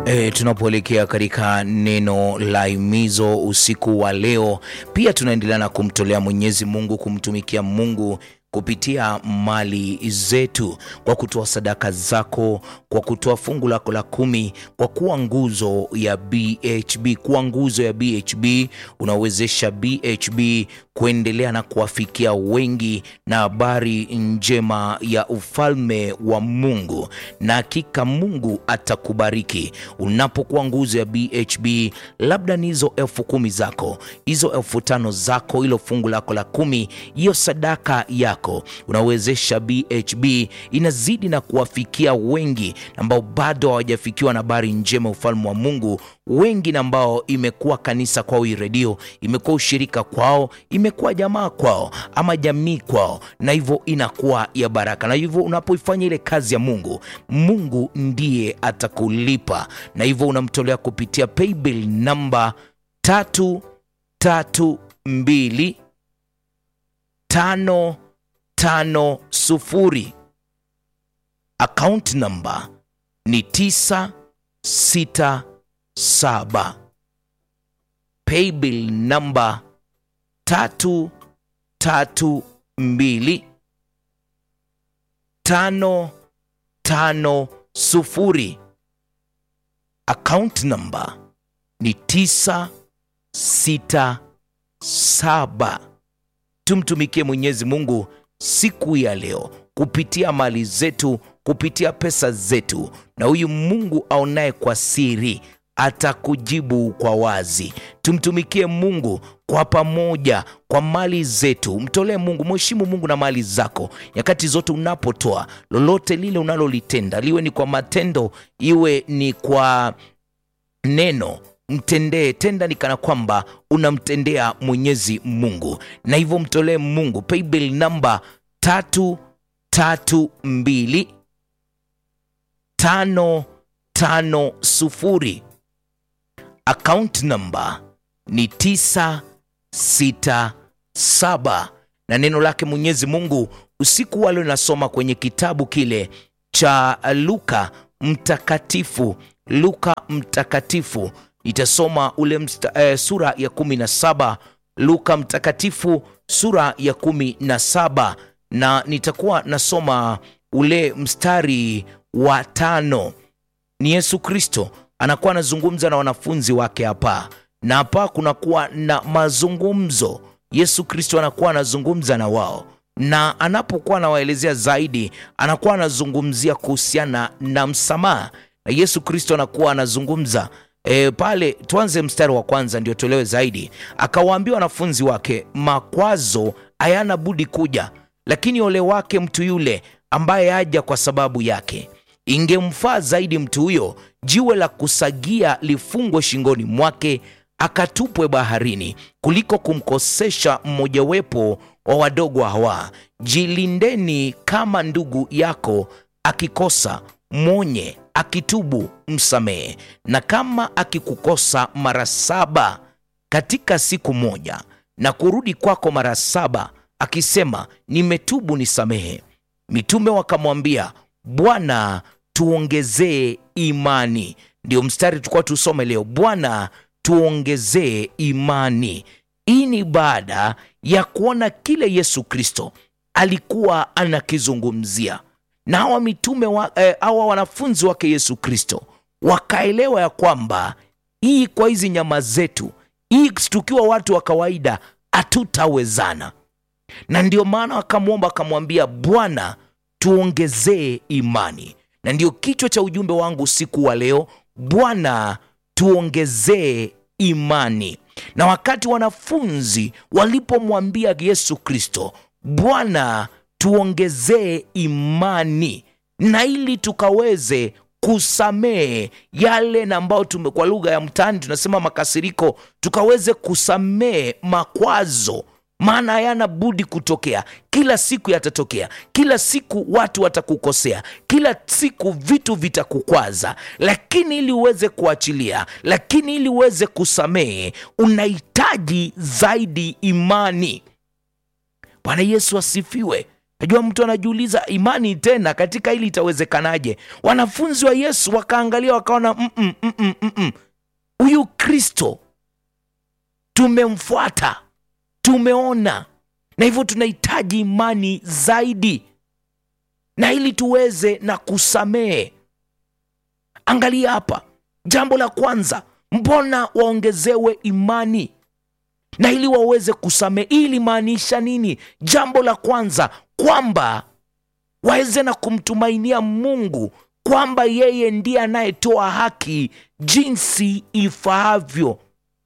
E, tunapoelekea katika neno la himizo usiku wa leo, pia tunaendelea na kumtolea Mwenyezi Mungu, kumtumikia Mungu kupitia mali zetu, kwa kutoa sadaka zako, kwa kutoa fungu lako la kumi, kwa kuwa nguzo ya BHB. Kuwa nguzo ya BHB unawezesha BHB kuendelea na kuwafikia wengi na habari njema ya ufalme wa Mungu, na hakika Mungu atakubariki unapokuwa nguzo ya BHB. Labda ni hizo elfu kumi zako, hizo elfu tano zako, hilo fungu lako la kumi, hiyo sadaka yako unawezesha BHB inazidi na kuwafikia wengi ambao bado hawajafikiwa na habari njema ufalme wa Mungu, wengi na ambao imekuwa kanisa kwao, hii redio imekuwa ushirika kwao, imekuwa jamaa kwao ama jamii kwao, na hivyo inakuwa ya baraka. Na hivyo unapoifanya ile kazi ya Mungu, Mungu ndiye atakulipa, na hivyo unamtolea kupitia paybill namba tatu tatu mbili tano tano sufuri. Account namba ni tisa sita saba. Paybill namba tatu tatu mbili tano tano sufuri. Account namba ni tisa sita saba. Tumtumikie Mwenyezi Mungu siku ya leo kupitia mali zetu, kupitia pesa zetu, na huyu Mungu aonaye kwa siri atakujibu kwa wazi. Tumtumikie Mungu kwa pamoja, kwa mali zetu. Mtolee Mungu, mheshimu Mungu na mali zako nyakati zote unapotoa lolote lile unalolitenda, liwe ni kwa matendo, iwe ni kwa neno mtendee tenda ni kana kwamba unamtendea Mwenyezi Mungu, na hivyo mtolee Mungu. Paybill namba tatu tatu mbili tano tano sufuri. Account namba ni tisa sita saba, na neno lake Mwenyezi Mungu usiku wa leo nasoma kwenye kitabu kile cha Luka Mtakatifu, Luka Mtakatifu itasoma ule msta, eh, sura ya kumi na saba Luka Mtakatifu sura ya kumi na saba na nitakuwa nasoma ule mstari wa tano. Ni Yesu Kristo anakuwa anazungumza na wanafunzi wake hapa, na hapa kunakuwa na mazungumzo. Yesu Kristo anakuwa anazungumza na wao, na anapokuwa anawaelezea zaidi, anakuwa anazungumzia kuhusiana na msamaha, na Yesu Kristo anakuwa anazungumza E, pale tuanze mstari wa kwanza ndio tuelewe zaidi. Akawaambia wanafunzi wake, makwazo hayana budi kuja, lakini ole wake mtu yule ambaye haja kwa sababu yake. Ingemfaa zaidi mtu huyo jiwe la kusagia lifungwe shingoni mwake, akatupwe baharini, kuliko kumkosesha mmojawepo wa wadogo hawa. Jilindeni, kama ndugu yako akikosa mwonye akitubu msamehe, na kama akikukosa mara saba katika siku moja, na kurudi kwako mara saba akisema nimetubu, nisamehe. Mitume wakamwambia, Bwana, tuongezee imani. Ndio mstari tulikuwa tusome leo, Bwana, tuongezee imani. Hii ni baada ya kuona kile Yesu Kristo alikuwa anakizungumzia na hawa mitume wa, eh, hawa wanafunzi wake Yesu Kristo wakaelewa ya kwamba hii kwa hizi nyama zetu hii tukiwa watu wa kawaida hatutawezana, na ndio maana wakamwomba akamwambia, Bwana tuongezee imani. Na ndio kichwa cha ujumbe wangu usiku wa leo, Bwana tuongezee imani. Na wakati wanafunzi walipomwambia Yesu Kristo, Bwana tuongezee imani na ili tukaweze kusamehe yale na ambayo tume, kwa lugha ya mtaani tunasema makasiriko, tukaweze kusamehe makwazo, maana hayana budi kutokea. Kila siku yatatokea, kila siku watu watakukosea, kila siku vitu vitakukwaza, lakini ili uweze kuachilia, lakini ili uweze kusamehe, unahitaji zaidi imani. Bwana Yesu asifiwe. najua mtu anajiuliza imani tena katika hili itawezekanaje wanafunzi wa yesu wakaangalia wakaona "Mm-mm, mm-mm, mm-mm. huyu kristo tumemfuata tumeona na hivyo tunahitaji imani zaidi na ili tuweze na kusamehe angalia hapa jambo la kwanza mbona waongezewe imani na ili waweze kusamehe hii ilimaanisha nini jambo la kwanza kwamba waweze na kumtumainia mungu kwamba yeye ndiye anayetoa haki jinsi ifaavyo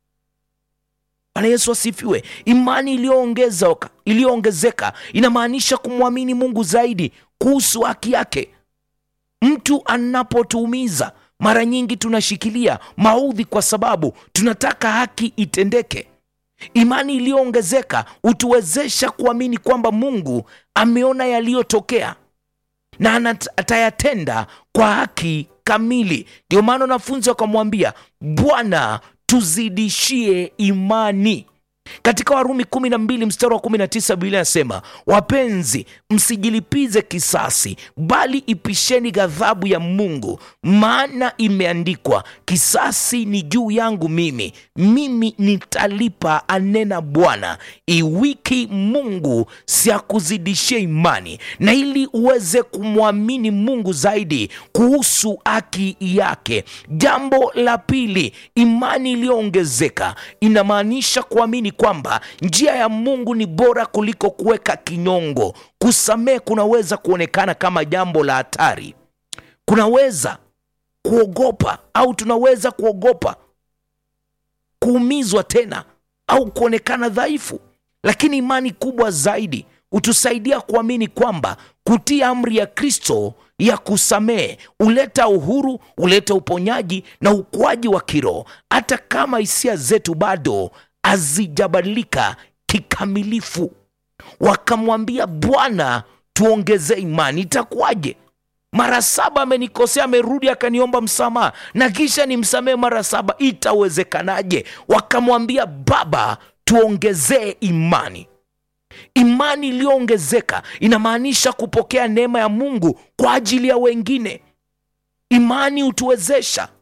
bwana yesu asifiwe imani iliyoongezeka iliyoongezeka inamaanisha kumwamini mungu zaidi kuhusu haki yake mtu anapotuumiza mara nyingi tunashikilia maudhi kwa sababu tunataka haki itendeke imani iliyoongezeka hutuwezesha kuamini kwamba mungu ameona yaliyotokea na anat- atayatenda kwa haki kamili ndio maana wanafunzi wakamwambia bwana tuzidishie imani katika warumi 12 mstari wa 19 biblia inasema wapenzi msijilipize kisasi bali ipisheni ghadhabu ya mungu maana imeandikwa kisasi ni juu yangu mimi mimi nitalipa anena bwana iwiki mungu siakuzidishia imani na ili uweze kumwamini mungu zaidi kuhusu haki yake jambo la pili imani iliyoongezeka inamaanisha kuamini kwamba njia ya mungu ni bora kuliko kuweka kinyongo kusamehe kunaweza kuonekana kama jambo la hatari kunaweza kuogopa au tunaweza kuogopa kuumizwa tena au kuonekana dhaifu lakini imani kubwa zaidi hutusaidia kuamini kwamba kutii amri ya kristo ya kusamehe huleta uhuru huleta uponyaji na ukuaji wa kiroho hata kama hisia zetu bado hazijabadilika kikamilifu wakamwambia bwana tuongezee imani itakuwaje mara saba amenikosea amerudi akaniomba msamaha na kisha nimsamehe mara saba itawezekanaje wakamwambia baba tuongezee imani imani iliyoongezeka inamaanisha kupokea neema ya mungu kwa ajili ya wengine imani hutuwezesha